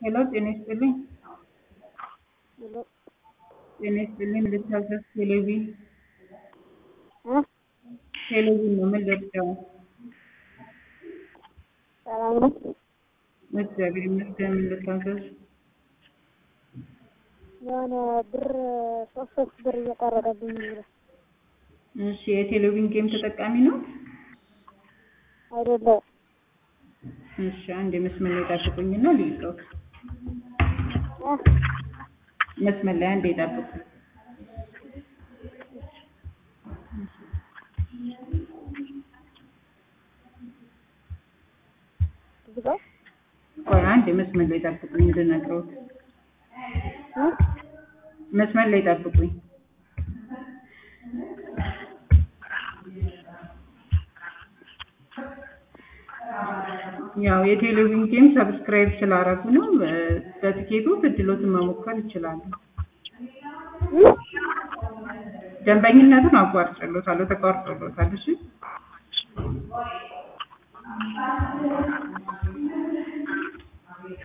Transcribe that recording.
ሄሎ ጤና ይስጥልኝ። ሄሎ ጤና ይስጥልኝ። ልታዘዝ ቴሌቪዥን እ ቴሌቪዥን ነው። ምን ልርዳው? ሰላም ነው? እግዚአብሔር ይመስገን። ምን ልታዘዝ? የሆነ ብር ሶስት ሶስት ብር እየቀረበብኝ ነው። እሺ የቴሌቪዥን ጌም ተጠቃሚ ነው? አይደለም እሺ አንድ መስመር ላይ ጠብቁኝና ልይዘው። እ መስመር ላይ አንዴ ጠብቁ። ዝጋው ቆይ አንድ መስመር ላይ ጠብቁኝ እንድነግረውት። እ መስመር ላይ ጠብቁኝ። ያው የቴሌቪዥን ጌም ሰብስክራይብ ስላረጉ ነው። እ በትኬቱ እድሎትን መሞከር ይችላሉ። እ ደንበኝነቱን አቋርጬሎታለሁ፣ ተቋርጦሎታል። እሺ